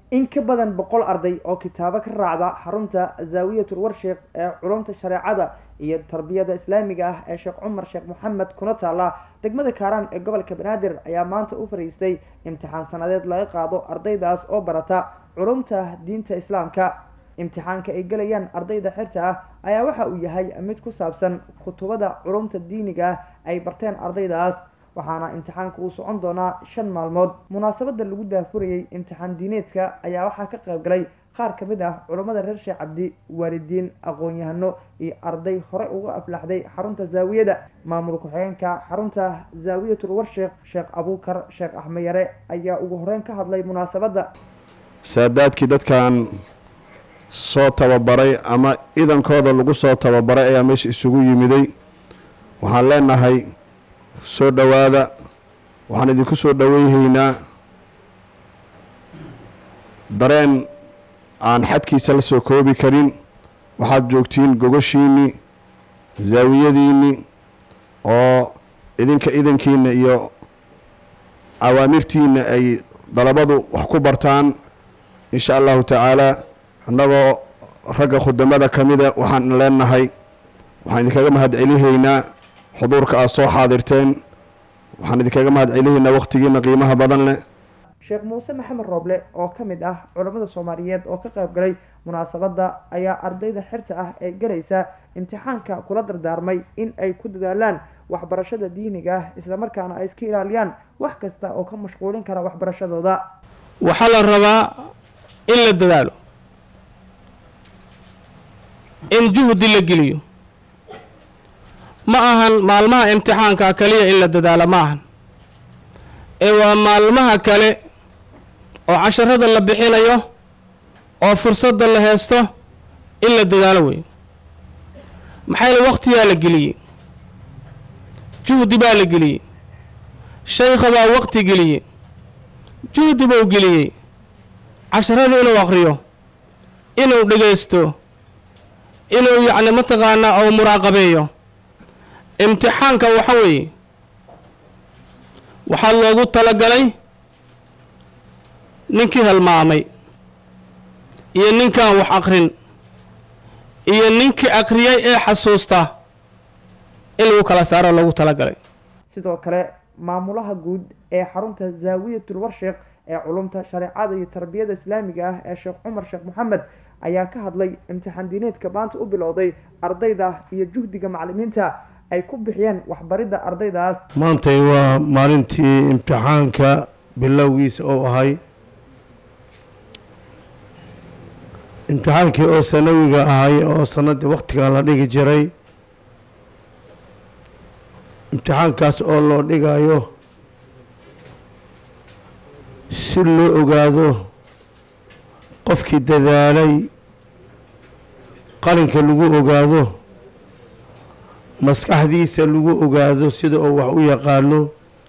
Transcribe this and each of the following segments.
in ka badan boqol arday oo kitaabo ka raacda xarunta zaawiyatul warsheekh ee culumta shareecada iyo tarbiyada islaamiga ah ee sheekh cumar sheekh moxamed kuna taala degmada kaaraan ee gobolka banaadir ayaa maanta u fariistay imtixaan sanadeed laga qaado ardaydaas oo barata culumta diinta islaamka imtixaanka ay gelayaan ardayda xirta ah ayaa waxa uu yahay mid ku saabsan kutubada culumta diiniga ah ay barteen ardaydaas waxaana imtixaanka uu socon doonaa shan maalmood munaasabada lagu daafurayay imtixaan diineedka ayaa waxaa ka qayb galay qaar ka mid ah culammada reer sheekh cabdi waalidiin aqoon-yahano iyo arday hore uga aflaxday xarunta zaawiyada maamul ku-xigeenka xarunta zaawiyatul warsheekh sheekh abuukar sheekh axmed yare ayaa ugu horeyn ka hadlay munaasabadda saadaadkii dadkan soo tababaray ama idankooda lagu soo tababaray ayaa meesha isugu yimiday waxaan leenahay soo dhowaada waxaan idinku soo dhoweyhaynaa dareen aan xadkiisa la soo koobi karin waxaad joogtiin gogoshiinni zaawiyadiinni oo idinka idankiina iyo awaamirtiina ay dalabadu wax ku bartaan insha allahu tacaala annagoo ragga khudamada ka mida waxaan leenahay waxaan idinkaga mahad celihaynaa xuduurka aad soo xaadirteen waxaan idinkaga mahad celihaynaa wakhtigiina qiimaha badan leh sheekh muuse maxamed rooble oo ka mid ah culammada soomaaliyeed oo ka qayb galay munaasabadda ayaa ardayda xirta ah ee galaysa imtixaanka kula dardaarmay in ay ku dadaalaan waxbarashada diiniga ah islamarkaana ay iska ilaaliyaan wax kasta oo ka mashquulin kara waxbarashadooda waxaa la rabaa in la dadaalo in juhdi la geliyo ma ahan maalmaha imtixaanka kaliya in la dadaalo ma ahan ee waa maalmaha kale oo casharada la bixinayo oo fursadda la heesto in la dadaalo weeye maxaa yaele wakhtiyaa la geliyey juhdi baa la geliyey shaykha baa waqti geliyey juhdi buu geliyey casharada inuu aqriyo inuu dhegaysto inuu yacni mataqaanaa ou muraaqabeeyo imtixaanka waxa weeye waxaa loogu talagalay ninkii halmaamay iyo ninkaan wax aqrin iyo ninkii aqriyay ee xasuusta in lagu kala saaro loogu talagalay sidoo kale maamulaha guud ee xarunta zaawiyatul warsheekh ee culumta shareecada iyo tarbiyada islaamiga ah ee sheekh cumar sheekh moxamed ayaa ka hadlay imtixaan diineedka maanta u bilowday ardayda iyo juhdiga macalimiinta ay ku bixiyeen waxbaridda ardaydaas maantay waa maalintii imtixaanka bilowgiisa oo ahay imtixaankii oo sanawiga ahay oo sanadii wakhtigan la dhigi jiray imtixaankaas oo loo dhigayo si loo ogaado qofkii dadaalay qalinka lagu ogaado maskaxdiisa lagu ogaado sida uu wax u yaqaano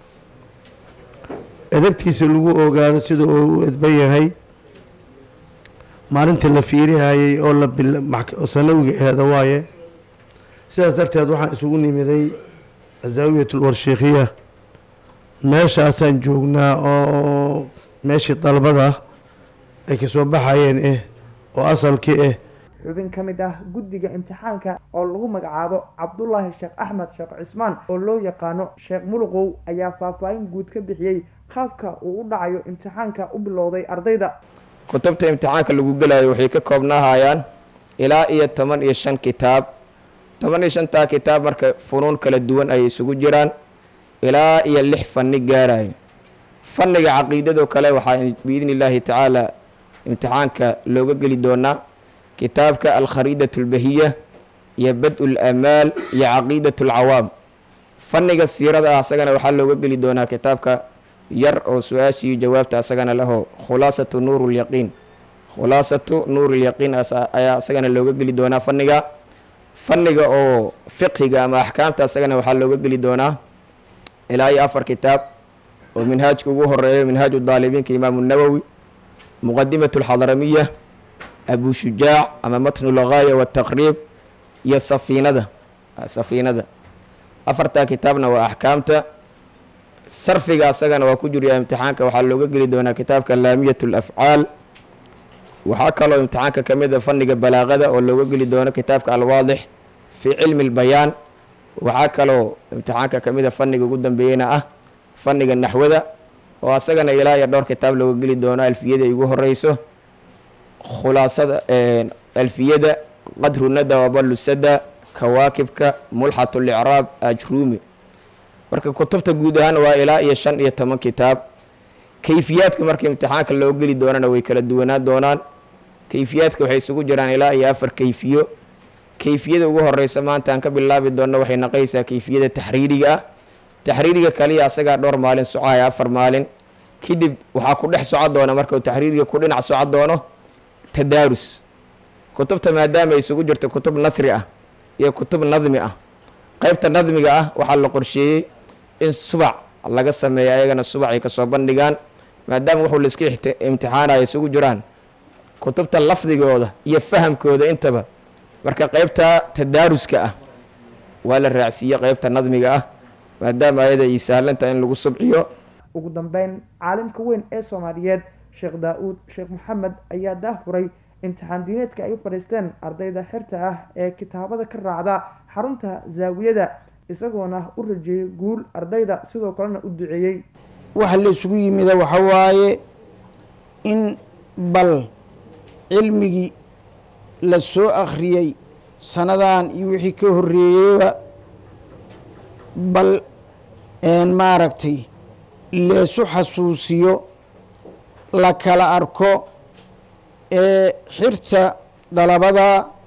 edabtiisa lagu ogaado sida uu u edban yahay maalintii la fiirihayay oo la oo sanawiga aheeda waaye sidaas darteed waxaan isugu nimiday azaawiyatul warsheekhiya meeshaasaan joognaa oo meeshii dalbada ay kasoo baxayeen eh oo asalkii ah xubin ka mid ah guddiga imtixaanka oo lagu magacaabo cabdulaahi sheekh axmed sheekh cismaan oo loo yaqaano sheekh muluqow ayaa faahfaahin guud ka bixiyey qaabka uu u dhacayo imtixaanka u bilowday ardayda kutubta imtixaanka lagu gelayo waxay ka koobnaahayaan ilaa iyo toban iyo shan kitaab toban iyo shantaa kitaab marka funuun kala duwan ayay isugu jiraan ilaa iyo lix fanni gaarayo fanniga caqiidado kale waxaa biidni illaahi tacaala imtixaanka looga geli doonaa kitaabka alkhariidat اlbahiya iyo bad-u lamaal iyo caqiidat اlcawaam fanniga siirada ah asagana waxaa looga geli doonaa kitaabka yar oo su-aashiiyo jawaabta asagana laho khulaasatu nuur lyaqiin khulaasatu nuur lyaqiin ayaa asagana looga geli doonaa fanniga fanniga oo fiqhiga ama axkaamta asagana waxaa looga geli doonaa ilaa iyo afar kitaab oo minhaajka ugu horeeyo minhaaju daalibiinka imaamu nawowi muqadimat alxadramiya abu shujaac ama matnu lgaaya wataqriib iyo safiinada safiinada afartaa kitaabna waa axkaamta sarfiga asagana waa ku jiryaa imtixaanka waxaa looga geli doonaa kitaabka laamiyat alafcaal waxaa kaloo imtixaanka ka mid a fanniga balaaqada oo looga geli doono kitaabka alwaadix fii cilmi lbayaan waxaa kaloo imtixaanka ka mid a fanniga ugu dambeeyena ah fanniga naxwada oo asagana ilaa iyo dhowr kitaab looga geli doono alfiyada ay ugu horeyso khulaasada alfiyada qadru nada waballu sada kawaakibka mulxat licraab ajruumi marka kutubta guud ahaan waa ilaa iyo shan iyo toban kitaab kayfiyaadka marka imtixaanka loo geli doonana way kala duwanaan doonaan kayfiyaadka waxay isugu jiraan ilaa iyo afar kayfiyo kayfiyada ugu horeysa maanta aan ka bilaabi doonno waxay naqaysaa kayfiyada taxriiriga ah taxriiriga kaliya asagaa dhowr maalin socaya afar maalin kadib waxaa ku dhex soco doona marka uu taxriiriga ku dhinac soco doono tadaarus kutubta maadaama ay isugu jirto kutub nahri ah iyo kutub nadmi ah qeybta nadmiga ah waxaa la qorsheeyey in subac laga sameeya ayagana subac ay kasoo bandhigaan maadaama wuxuu laiska imtixaanaya isugu jiraan kutubta lafdigooda iyo fahamkooda intaba marka qeybta tadaaruska ah waa la raacsiiye qeybta nadmiga ah maadaama ayada ay sahlantaha in lagu subciyo ugu dambeyn caalimka weyn ee soomaaliyeed sheekh daa-uud sheekh maxamed ayaa daafuray imtixaan diineedka ay u fadhiisteen ardayda xirta ah ee kitaabada ka raacda xarunta zaawiyada isagoona u rajeeyey guul ardayda sidoo kalena u duceeyey waxa la isugu yimida waxa waaye in bal cilmigii la soo akhriyey sanadan iyo wixii ka horreeyeyba bal maaragtay leesu xasuusiyo la kala arko ee xirta dalabada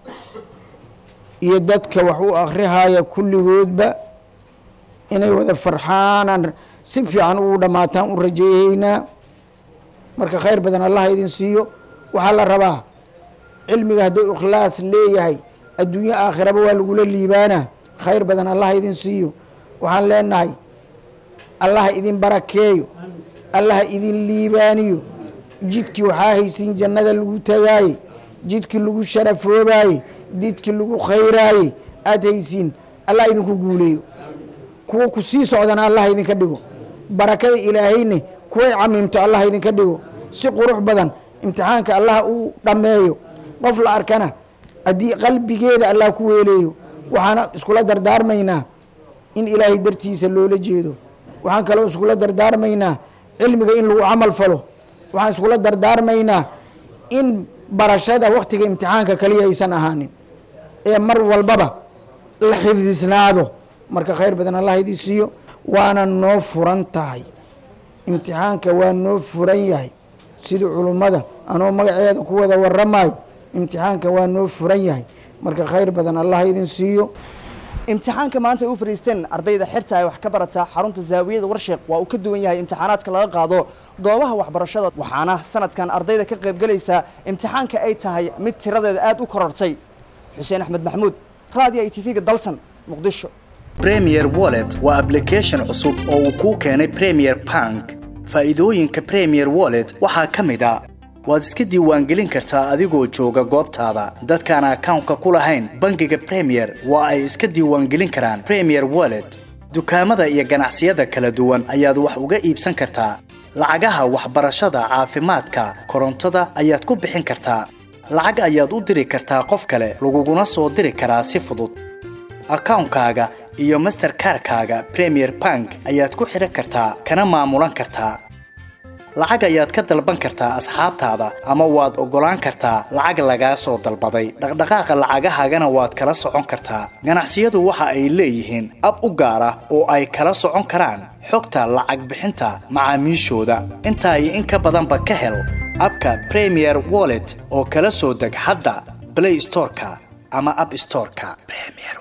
iyo dadka wax u akhrihaya kulligoodba inay wada farxaanaan si fiican ugu dhammaataan u rajeeyeynaa marka khayr badan allaha idin siiyo waxaa la rabaa cilmiga hadduu ikhlaas leeyahay adduunyo aakhiraba waa lagula liibaana khayr badan allaha idin siiyo waxaan leenahay allaha idin barakeeyo allaha idin liibaaniyo jidkii waxaa haysiin jannada lagu tagaaye jidkii lagu sharafoobaye jidkii lagu khayraayey aada haysiin allah idinku guuleeyo kuwa ku sii socdana allah idinka dhigo barakada ilaahayne kuway camiimto allah idinka dhigo si qurux badan imtixaanka allah uu dhammeeyo qof la arkana haddii qalbigeeda allah ku weeleeyo waxaana iskula dardaarmaynaa in ilaahay dartiisa loola jeedo waxaan kaloo iskula dardaarmaynaa cilmiga in lagu camal falo waxaan iskula dardaarmaynaa in barashada waktiga imtixaanka kaliya aysan ahaanin ee mar walbaba la xifdisnaado marka khayr badan allah idin siiyo waana noo furan tahay imtixaanka waa noo furan yahay sida culummada anoo magaceeda ku wada waramayo imtixaanka waa noo furan yahay marka khayr badan allah idin siiyo imtixaanka maanta ay u fadhiisteen ardayda xirta ay wax ka barata xarunta zaawiyada warsheeq waa uu ka duwan yahay imtixaanaadka laga qaado goobaha waxbarashada waxaana sanadkan ardayda ka qaybgelaysa imtixaanka ay tahay mid tiradeeda aada u korortay xuseen axmed maxamuud raadiyo i t v-ga dalsan muqdisho premier wallet waa application cusub oo uu kuu keenay premier bank faa'iidooyinka premier wallet waxaa ka mid a waad iska diiwaangelin kartaa adigoo jooga goobtaada dadkaan akawnka ku lahayn bangiga premier waa ay iska diiwaangelin karaan premier wallet dukaamada iyo ganacsiyada kala duwan ayaad wax uga iibsan kartaa lacagaha waxbarashada caafimaadka korontada ayaad ku bixin kartaa lacag ayaad u diri kartaa qof kale laguguna soo diri karaa si fudud akawnkaaga iyo masterkarkaaga premier bank ayaad ku xidhan kartaa kana maamulan kartaa lacag ayaad ka dalban kartaa asxaabtaada ama waad oggolaan kartaa lacag lagaa soo dalbaday dhaqdhaqaaqa lacagahaagana waad kala socon kartaa ganacsiyadu waxa ay leeyihiin ab u gaar ah oo ay kala socon karaan xogta lacag bixinta macaamiishooda intaa iyo in ka badanba ka hel abka premier wallet oo kala soo deg hadda blay storeka ama ab storeka